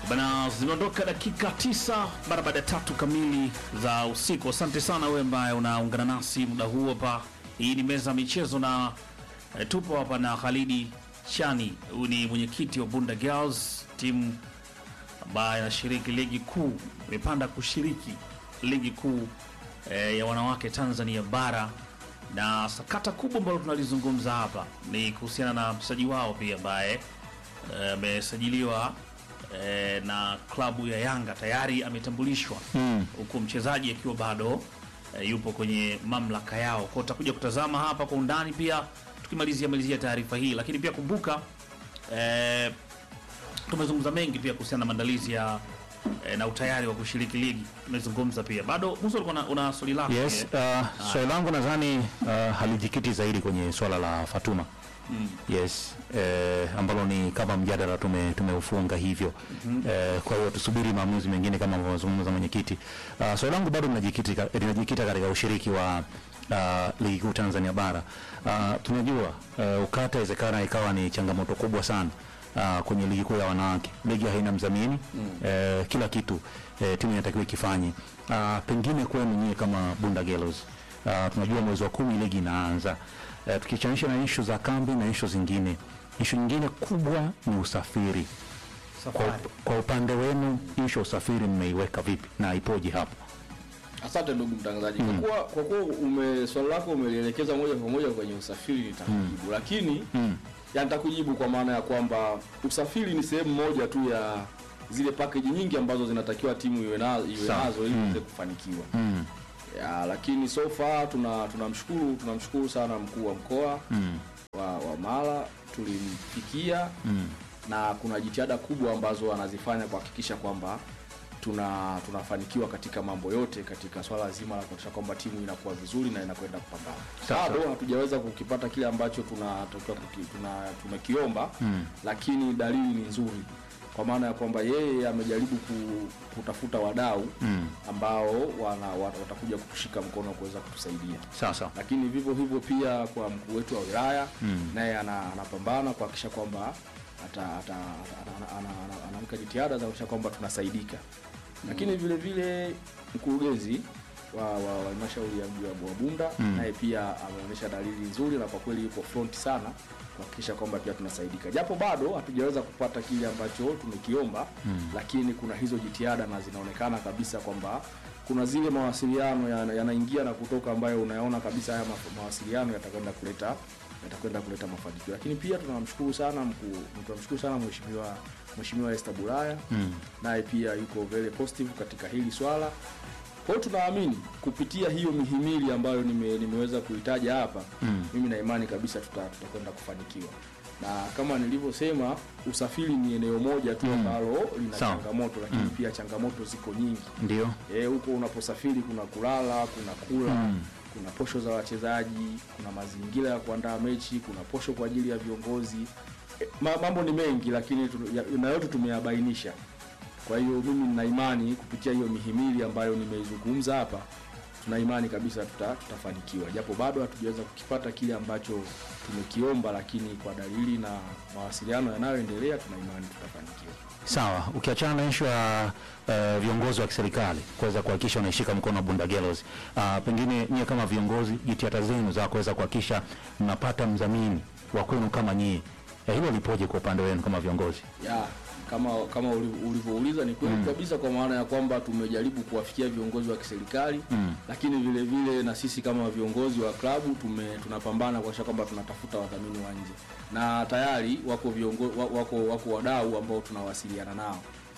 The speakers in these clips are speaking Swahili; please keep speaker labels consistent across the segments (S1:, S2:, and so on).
S1: Bana, zimeondoka dakika tisa mara baada ya tatu kamili za usiku. Asante sana wewe ambaye unaungana nasi muda huu hapa. Hii ni meza ya michezo na e, tupo hapa na Khalidi Chani, huyu ni mwenyekiti wa Bunda Girls, timu ambaye anashiriki ligi kuu, imepanda kushiriki ligi kuu e, ya wanawake Tanzania bara, na sakata kubwa ambalo tunalizungumza hapa ni kuhusiana na mchezaji wao pia ambaye amesajiliwa e, na klabu ya Yanga tayari ametambulishwa huku mchezaji akiwa bado e, yupo kwenye mamlaka yao. Kwa tutakuja kutazama hapa kwa undani pia tukimalizia malizia taarifa hii, lakini pia kumbuka e, tumezungumza mengi pia kuhusiana na maandalizi ya e, na utayari wa kushiriki ligi. Tumezungumza pia bado, Musa ulikuwa na- una swali lako
S2: Yes,
S1: pia.
S2: uh, swali langu nadhani uh, halijikiti zaidi kwenye swala la Fatuma. Yes, eh, ambalo ni kama mjadala tume tumeufunga hivyo. Eh, kwa hiyo tusubiri maamuzi mengine kama alivyozungumza mwenyekiti. Uh, swali langu bado linajikita linajikita katika ushiriki wa uh, ligi kuu Tanzania bara. Uh, tunajua uh, ukata inawezekana ikawa ni changamoto kubwa sana uh, kwenye ligi kuu ya wanawake. Ligi haina mdhamini eh, kila kitu eh, timu inatakiwa ikifanye. Uh, pengine kwenu nyie kama Bunda Girls uh, tunajua mwezi wa kumi ligi inaanza uh, tukichanisha na ishu za kambi na ishu zingine. Ishu nyingine kubwa ni usafiri. Kwa,
S1: Safari.
S2: kwa upande wenu ishu ya usafiri mmeiweka vipi na ipoje hapo?
S3: Asante ndugu mtangazaji, kwa kuwa kwa kuwa ume swali lako umelielekeza moja kwa moja kwenye usafiri nitakujibu, lakini ya nitakujibu kwa maana ya kwamba usafiri ni sehemu moja tu ya zile package nyingi ambazo zinatakiwa timu iwe na, iwe
S2: Sawa.
S3: nazo ili iweze kufanikiwa ya, lakini so far tuna tunamshukuru tunamshukuru sana mkuu wa mkoa wa, wa Mara tulimfikia na kuna jitihada kubwa ambazo anazifanya kuhakikisha kwamba tuna tunafanikiwa katika mambo yote katika swala zima la kuhakikisha kwamba timu inakuwa vizuri na inakwenda kupambana.
S2: Sawa.
S3: Bado hatujaweza kukipata kile ambacho tunatakiwa kuki- tuna tumekiomba, lakini dalili ni nzuri kwa maana ya kwamba yeye amejaribu ku, kutafuta wadau ambao wana, wat- watakuja kutushika mkono kuweza kutusaidia
S2: Sasa
S3: lakini vivyo hivyo pia kwa mkuu wetu wa wilaya naye ana- anapambana kuhakikisha kwamba ata- ata- ata- ana- ana- ana- anaweka jitihada za kuhakikisha kwamba tunasaidika lakini vile vile mkurugenzi wa wa- wa halmashauri ya mji wa Bunda naye pia ameonyesha dalili nzuri na kwa kweli yuko front sana kuhakikisha kwamba pia tunasaidika, japo bado hatujaweza kupata kile ambacho tumekiomba lakini kuna hizo jitihada na zinaonekana kabisa kwamba kuna zile mawasiliano yana- yanaingia na kutoka ambayo unayaona kabisa haya ma- mawasiliano yatakwenda kuleta yatakwenda kuleta mafanikio. Lakini pia tunamshukuru sana mkuu, tunamshukuru sana mheshimiwa mheshimiwa Esther Bulaya naye pia yuko very positive katika hili swala. Kwa hiyo tunaamini kupitia hiyo mihimili ambayo nime, nimeweza kuitaja hapa mimi na imani kabisa tuta- tutakwenda kufanikiwa na kama nilivyosema, usafiri ni eneo moja tu ambalo lina
S2: Sawa.
S3: changamoto, lakini pia changamoto ziko nyingi
S2: ndio
S3: Eh, huko unaposafiri kuna kulala, kuna kula, kuna posho za wachezaji, kuna mazingira ya kuandaa mechi, kuna posho kwa ajili ya viongozi. Eh, ma- mambo ni mengi, lakini tu- ya- na yote tumeyabainisha. Kwa hiyo mimi nina imani kupitia hiyo mihimili ambayo nimeizungumza hapa, tuna imani kabisa tuta, tutafanikiwa, japo bado hatujaweza kukipata kile ambacho tumekiomba, lakini kwa dalili na mawasiliano yanayoendelea, tuna imani tutafanikiwa.
S2: Sawa, ukiachana na ishu ya uh, viongozi wa kiserikali kuweza kuhakikisha wanaishika mkono wa Bunda Girls, uh, pengine nyie kama viongozi, jitihada zenu za kuweza kuhakikisha mnapata mdhamini wa kwenu kama nyie, eh, hilo lipoje kwa upande wenu kama viongozi?
S3: ya kama kama uli- ulivyouliza ni kweli kabisa, kwa maana ya kwamba tumejaribu kuwafikia viongozi wa kiserikali lakini vile vile na sisi kama viongozi wa klabu tume tunapambana kuhakikisha kwamba tunatafuta wadhamini wa nje, na tayari wako viongo, wa- wako wako wadau ambao tunawasiliana nao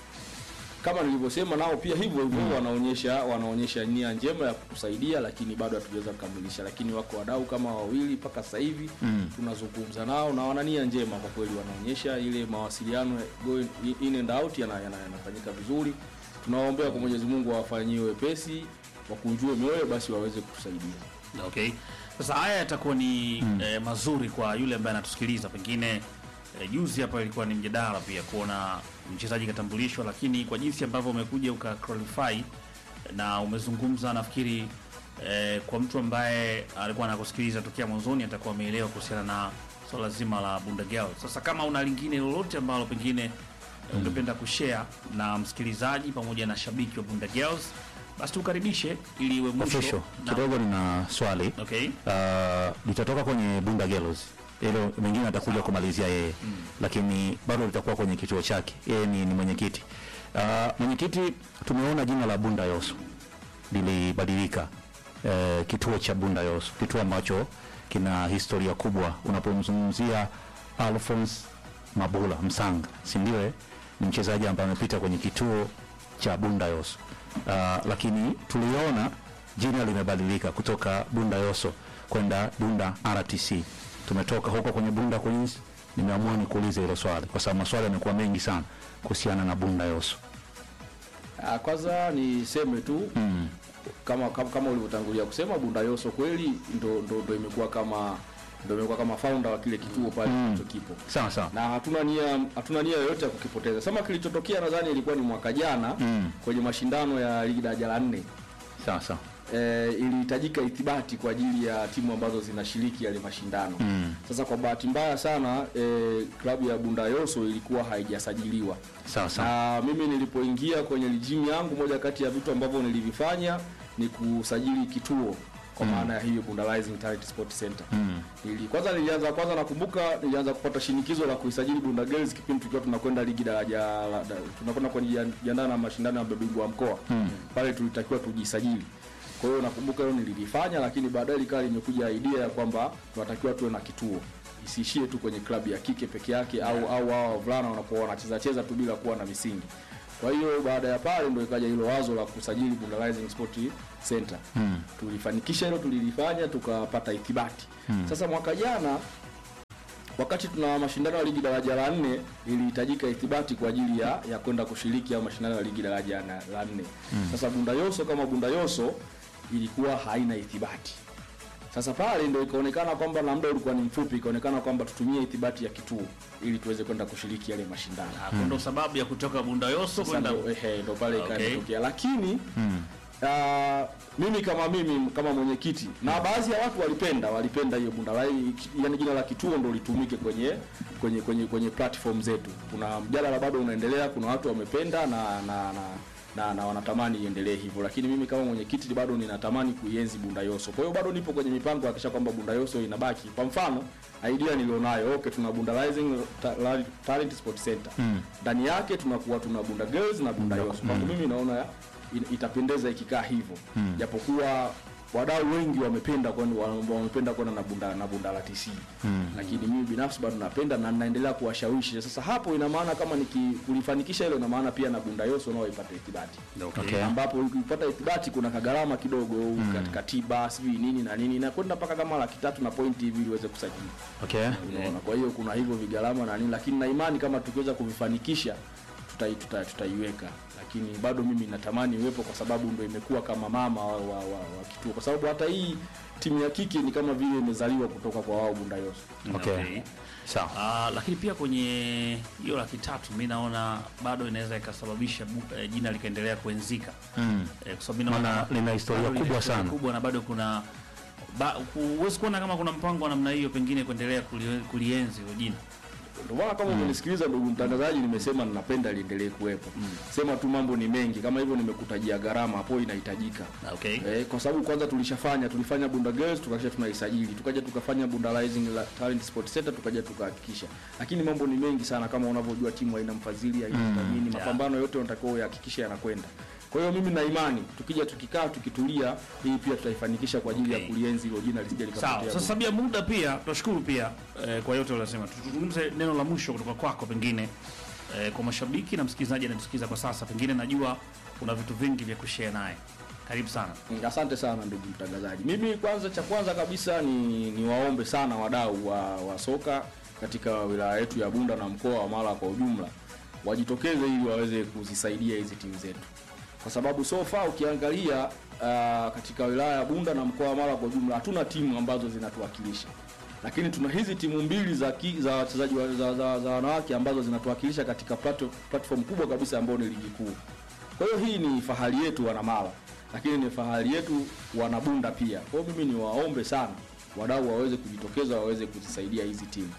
S3: kama nilivyosema, nao pia hivyo hivyo wanaonyesha wanaonyesha nia njema ya kutusaidia, lakini bado hatujaweza kukamilisha. Lakini wako wadau kama wawili mpaka sasa hivi tunazungumza nao na wana nia njema kwa kweli, wanaonyesha ile mawasiliano going in and out yana- yana- yanafanyika vizuri. Tunawaombea kwa Mwenyezi Mungu awafanyie wepesi, wakunjue mioyo, basi waweze kutusaidia.
S1: Okay. Sasa haya yatakuwa ni eh, mazuri kwa yule ambaye anatusikiliza. Pengine eh, juzi hapa ilikuwa ni mjadala pia kuona mchezaji katambulishwa, lakini kwa jinsi ambavyo umekuja uka qualify na umezungumza, nafikiri eh, kwa mtu ambaye alikuwa anakusikiliza tokea mwanzoni atakuwa ameelewa kuhusiana na swala zima la Bunda Girls. Sasa kama una lingine lolote ambalo pengine ungependa kushare na msikilizaji pamoja na shabiki wa Bunda Girls, basi tukaribishe ili iwe mwisho.
S2: official
S1: na-
S2: kidogo nina swali
S1: Okay.
S2: uh, litatoka kwenye Bunda Girls hilo mengine atakuja kumalizia yeye lakini bado litakuwa kwenye kituo chake yeye ni, ni mwenyekiti uh, mwenyekiti tumeona jina la Bunda Yoso lilibadilika uh, kituo cha Bunda Yoso kituo ambacho kina historia kubwa unapomzungumzia Alphonse Mabula Msanga si ndio eh? ni mchezaji ambaye amepita kwenye kituo cha Bunda Yoso uh, lakini tuliona jina limebadilika kutoka Bunda Yoso kwenda Bunda RTC. Tumetoka huko kwenye Bunda Queens, nimeamua nikuulize hilo swali kwa sababu maswali yamekuwa mengi sana kuhusiana na Bunda Yoso.
S3: Ah, Kwanza niseme tu
S2: Mm.
S3: kama kama, kama ulivyotangulia kusema Bunda Yoso kweli ndo, ndo, ndo imekuwa kama ndo imekuwa kama founder wa kile kituo pale ambacho kipo
S2: Sawa sawa.
S3: na hatuna nia hatuna nia yoyote ya kukipoteza. Sema kilichotokea nadhani ilikuwa ni mwaka jana
S2: Mm.
S3: kwenye mashindano ya ligi daraja la nne
S2: Sawa sawa.
S3: e, ilihitajika ithibati kwa ajili ya timu ambazo zinashiriki yale mashindano
S2: Mm.
S3: sasa kwa bahati mbaya sana e, klabu ya Bunda Yoso ilikuwa haijasajiliwa
S2: Sawa sawa.
S3: na mimi nilipoingia kwenye lijimu yangu, moja kati ya vitu ambavyo nilivifanya ni kusajili kituo kwa maana ya hiyo Bunda Rising Talent Sport Center.
S2: Mm.
S3: Nili, kwanza nilianza kwanza nakumbuka nilianza kupata shinikizo la kuisajili Bunda Girls kipindi tukiwa tunakwenda ligi daraja la- da- tunakwenda kujiandaa na mashindano ya mabingwa wa mkoa
S2: Mm.
S3: pale tulitakiwa tujisajili. Kwa hiyo nakumbuka hilo nililifanya, lakini baadaye likawa limekuja idea ya kwamba tunatakiwa tuwe na kituo isiishie tu kwenye klabu ya kike peke yake au au hao wavulana wanakuwa wanacheza cheza tu bila kuwa na misingi. Kwa hiyo baada ya pale ndio ikaja hilo wazo la kusajili Bunda Rising Sport Center.
S2: Mm.
S3: Tulifanikisha hilo, tulilifanya tukapata ithibati. Sasa mwaka jana wakati tuna mashindano ya ligi daraja la nne ilihitajika ithibati kwa ajili ya, ya kwenda kushiriki au mashindano ya ligi daraja na- la nne. Sasa Bunda Yoso kama Bunda Yoso ilikuwa haina ithibati. Sasa pale ndio ikaonekana kwamba na muda ulikuwa ni mfupi, ikaonekana kwamba tutumie ithibati ya kituo ili tuweze kwenda kushiriki yale mashindano.
S1: Hapo ndo sababu ya kutoka Bunda Yoso
S3: Sasa
S1: kwenda
S3: ndo, ehe, ndo pale
S1: Okay.
S3: ikaanza lakini
S2: Mm.
S3: Ah, mimi kama mimi kama mwenyekiti na baadhi ya watu walipenda walipenda hiyo Bunda Lai, yani jina la kituo ndo litumike kwenye kwenye kwenye kwenye platform zetu. Kuna mjadala bado unaendelea, kuna watu wamependa na na na na, na wanatamani iendelee hivyo, lakini mimi kama mwenyekiti bado ninatamani kuienzi Bunda Yoso. Kwa hiyo bado nipo kwenye mipango kuhakikisha kwamba Bunda Yoso inabaki. Kwa mfano idea nilionayo, okay, tuna Bunda Rising Ta- La- Talent Sport Center
S2: Mm.
S3: ndani yake tunakuwa tuna Bunda Girls na Bunda Yoso. Kwangu mimi naona in- itapendeza ikikaa hivyo japokuwa wadau wengi wamependa kwani wa- wamependa kwenda na Bunda na Bunda la TC lakini mimi binafsi bado napenda na naendelea kuwashawishi. Sasa hapo ina maana kama nikikulifanikisha hilo, ina maana pia na Bunda Yoso nao ipate ithibati
S1: Okay.
S2: Okay.
S3: ambapo ukipata ithibati kuna kagharama kidogo katika tiba sijui nini na nini na kwenda mpaka kama laki tatu na pointi hivi ili uweze kusajili
S2: Okay.
S3: unaona. Kwa hiyo kuna hivyo vigharama na nini, lakini na imani kama tukiweza kuvifanikisha tutai, tuta, tutaiweka, lakini bado mimi natamani iwepo kwa sababu ndo imekuwa kama mama wa, wa, wa, wa kituo, kwa sababu hata hii timu ya kike ni kama vile imezaliwa kutoka kwa wao Bunda Yoso.
S2: Okay.
S1: Okay.
S2: Sawa.
S1: Ah, lakini pia kwenye hiyo laki tatu mi naona bado inaweza ikasababisha bu- eh, jina likaendelea kuenzika
S2: Mm.
S1: eh, kwa sababu mi naona
S2: Maana lina historia
S1: bado lina
S2: kubwa
S1: historia
S2: sana.
S1: kubwa na bado kuna ba- huwezi kuona kama kuna mpango wa namna hiyo pengine kuendelea kulie- kulienzi hilo jina
S3: Ndio maana kama umenisikiliza ndugu mtangazaji, nimesema ninapenda liendelee kuwepo. Sema tu mambo ni mengi, kama hivyo nimekutajia gharama hapo inahitajika.
S1: okay.
S3: Eh, kwa sababu kwanza tulishafanya tulifanya Bunda Girls tukakisha tunaisajili, tukaja tukafanya Bunda Rising la- Talent Sport Center tukaja tukahakikisha, lakini mambo ni mengi sana, kama unavyojua timu haina mfadhili haina mdhamini, mapambano yote unatakiwa uyahakikishe yanakwenda. Kwa hiyo mimi na imani tukija tukikaa tukitulia, hii pia tutaifanikisha kwa ajili
S1: Okay.
S3: ya kulienzi hilo jina lisije
S1: Sawa,
S3: likapotea.
S1: sasa sabia muda pia tunashukuru pia eh, kwa yote uliosema. Tuzungumze neno la mwisho kutoka kwako pengine eh, kwa mashabiki na msikilizaji anatusikiza kwa sasa, pengine najua una vitu vingi vya kushare naye. Karibu sana.
S3: Mm, Asante sana ndugu mtangazaji. Mimi kwanza, cha kwanza kabisa ni, ni waombe sana wadau wa, wa soka katika wilaya yetu ya Bunda na mkoa wa Mara kwa ujumla wajitokeze ili waweze kuzisaidia hizi timu zetu, kwa sababu so far ukiangalia uh, katika wilaya ya Bunda na mkoa wa Mara kwa ujumla hatuna timu ambazo zinatuwakilisha, lakini tuna hizi timu mbili za ki, za wachezaji wa- za, za, za wanawake ambazo zinatuwakilisha katika plato- platform kubwa kabisa ambayo ni ligi kuu. Kwa hiyo hii ni fahari yetu wanamala, lakini ni fahari yetu wanabunda pia. Kwa hiyo mimi ni waombe sana wadau waweze kujitokeza, waweze kuzisaidia hizi timu.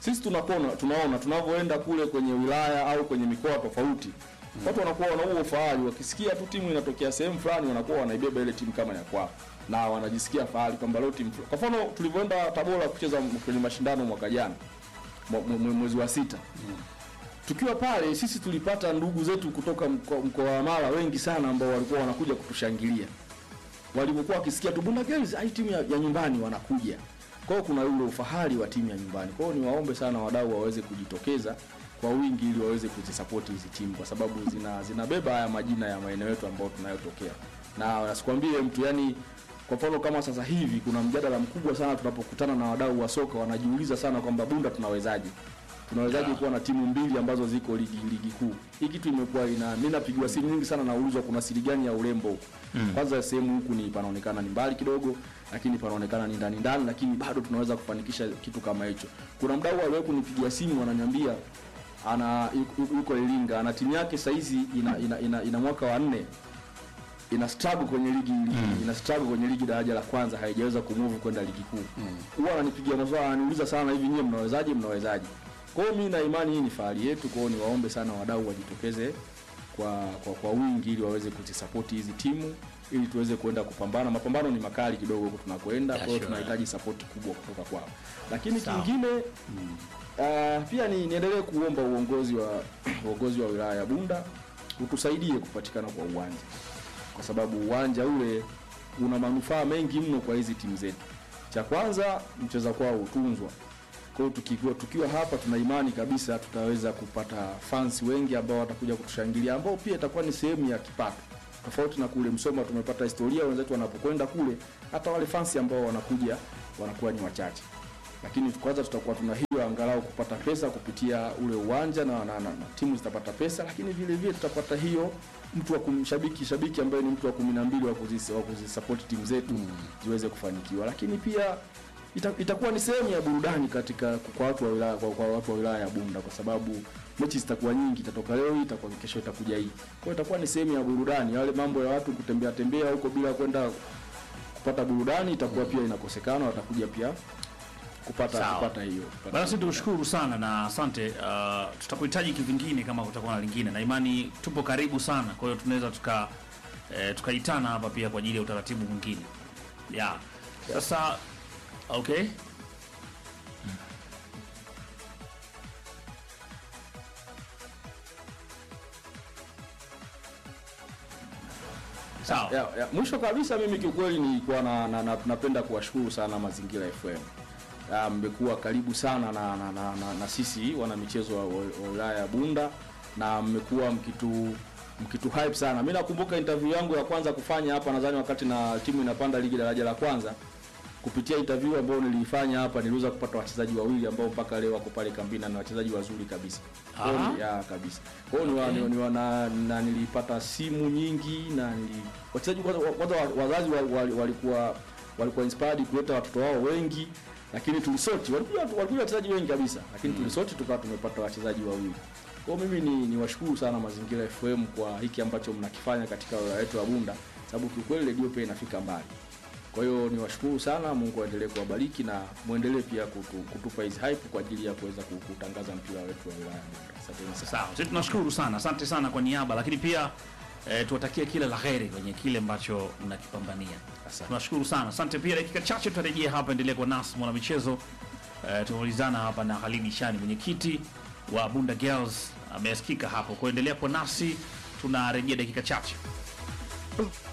S3: sisi tunakuwa tunaona tunavyoenda kule kwenye wilaya au kwenye mikoa tofauti watu wanakuwa wana huo ufahari wakisikia tu timu inatokea sehemu fulani wanakuwa wanaibeba ile timu kama ya kwao na wanajisikia fahari kwamba leo timu fulani. kwa mfano tulivyoenda Tabora kucheza kwenye mashindano mwaka jana mwe- mwe- mwezi wa sita tukiwa pale sisi tulipata ndugu zetu kutoka mko- mkoa wa Mara wengi sana ambao walikuwa wanakuja kutushangilia walivyokuwa wakisikia tu Bunda Girls ai timu ya, ya nyumbani wanakuja. Kwa hiyo kuna ule ufahari wa timu ya nyumbani. Kwa hiyo niwaombe sana wadau waweze kujitokeza kwa wingi ili waweze kuzisapoti hizi timu kwa sababu zina zinabeba haya majina ya maeneo yetu ambayo tunayotokea. Na nasikwambie mtu yani kwa mfano kama sasa hivi kuna mjadala mkubwa sana tunapokutana na wadau wa soka wanajiuliza sana kwamba Bunda tunawezaje? tunawezaje kuwa na timu mbili ambazo ziko ligi ligi kuu. Hii kitu imekuwa ina mimi napigiwa simu nyingi sana naulizwa kuna siri gani ya urembo huku. Kwanza sehemu huku ni panaonekana ni mbali kidogo, lakini panaonekana ni ndani ndani, lakini bado tunaweza kufanikisha kitu kama hicho. Kuna mdau aliwahi kunipigia simu ananiambia ana yuko- yuko Iringa, ana timu yake saizi ina, ina, ina, ina mwaka wa nne ina struggle kwenye ligi ligi ina struggle kwenye ligi daraja la kwanza haijaweza kumove kwenda ligi kuu. Huwa ananipigia maswali ananiuliza sana hivi nyie mnawezaje mnawezaje? Kwa hiyo mimi na imani hii ni fahari yetu, kwa hiyo niwaombe sana wadau wajitokeze kwa, kwa kwa wingi ili waweze kuzisapoti hizi timu ili tuweze kuenda kupambana. Mapambano ni makali kidogo huko tunakwenda, kwa hiyo
S1: sure.
S3: tunahitaji sapoti kubwa kutoka kwao. Lakini
S1: Sawa.
S3: kingine uh, pia ni niendelee kuomba uongozi wa uongozi wa wilaya ya Bunda utusaidie kupatikana kwa uwanja, kwa sababu uwanja ule una manufaa mengi mno kwa hizi timu zetu. Cha kwanza mcheza kwao utunzwa. Kwa hiyo tukiwa, tukiwa hapa tuna imani kabisa tutaweza kupata fans wengi ambao watakuja kutushangilia ambao pia itakuwa ni sehemu ya kipato. Tofauti na kule Msoma tumepata historia, wenzetu wanapokwenda kule, hata wale fans ambao wanakuja wanakuwa ni wachache lakini kwanza tutakuwa tuna hiyo angalau kupata pesa kupitia ule uwanja na, na, na, na timu zitapata pesa, lakini vile vile tutapata hiyo mtu wa kumshabiki shabiki ambaye ni mtu wa kumi na mbili wa kuzis- wa kuzisupport timu zetu ziweze kufanikiwa, lakini pia ita, itakuwa ni sehemu ya burudani katika kwa watu wa wilaya kwa, kwa watu wa wilaya ya Bunda kwa sababu mechi zitakuwa nyingi, itatoka leo hii, itakuwa kesho, itakuja hii. Kwa hiyo itakuwa ni sehemu ya burudani. Yale mambo ya watu kutembea tembea huko bila kwenda kupata burudani itakuwa pia inakosekana, watakuja pia kupata
S1: Sawa.
S3: kupata hiyo kupata
S1: Basi
S3: hiyo.
S1: tukushukuru sana na asante. Uh, tutakuhitaji kivingine kama kutakuwa na lingine, na imani tupo karibu sana, kwa hiyo tunaweza tuka eh, tukaitana hapa pia kwa ajili ya utaratibu mwingine yeah. Sasa okay, sawa
S3: ya, ya, mwisho kabisa mimi kiukweli nilikuwa na, na, na, napenda kuwashukuru sana Mazingira FM. Ya, Mmekuwa karibu sana na, na, na, na, na sisi wana michezo wa wa wilaya ya Bunda na mmekuwa mkitu mkitu hype sana. Mimi nakumbuka interview yangu ya kwanza kufanya hapa, nadhani wakati na timu inapanda ligi daraja la kwanza, kupitia interview ambayo niliifanya hapa niliweza kupata wachezaji wawili ambao mpaka leo wako pale kambini na ni wachezaji wazuri kabisa. Kwa hiyo
S1: Aha.
S3: ni- ya kabisa. Kwa hiyo ni wa- ni, ni wa- na, na nilipata simu nyingi na nili wachezaji kwanza kwanza wa- wazazi wa- wa- walikuwa walikuwa inspired kuleta watoto wao wengi lakini tulisoti walikuja walikuja wachezaji wengi kabisa lakini tulisoti tukawa tumepata wachezaji wawili. Kwa hiyo mimi ni niwashukuru sana Mazingira FM kwa hiki ambacho mnakifanya katika wilaya yetu ya Bunda sababu kiukweli redio pia inafika mbali. Kwa hiyo niwashukuru sana, Mungu aendelee kuwabariki na muendelee pia kutu, kutupa hizi hype kwa ajili ya kuweza ku- kutangaza mpira wetu wa wilaya ya Bunda. Asanteni sana.
S1: Sawa, sisi tunashukuru sana, asante sana kwa niaba, lakini pia eh, tuwatakie kila la heri kwenye kile ambacho mnakipambania.
S3: Asante.
S1: Tunashukuru sana, asante pia. Dakika chache tutarejea hapa, endelea kwa nasi mwana michezo. Eh, tumeulizana hapa na Halidi Shani, mwenyekiti wa Bunda Girls, amesikika hapo. Kuendelea kwa nasi, tunarejea dakika chache.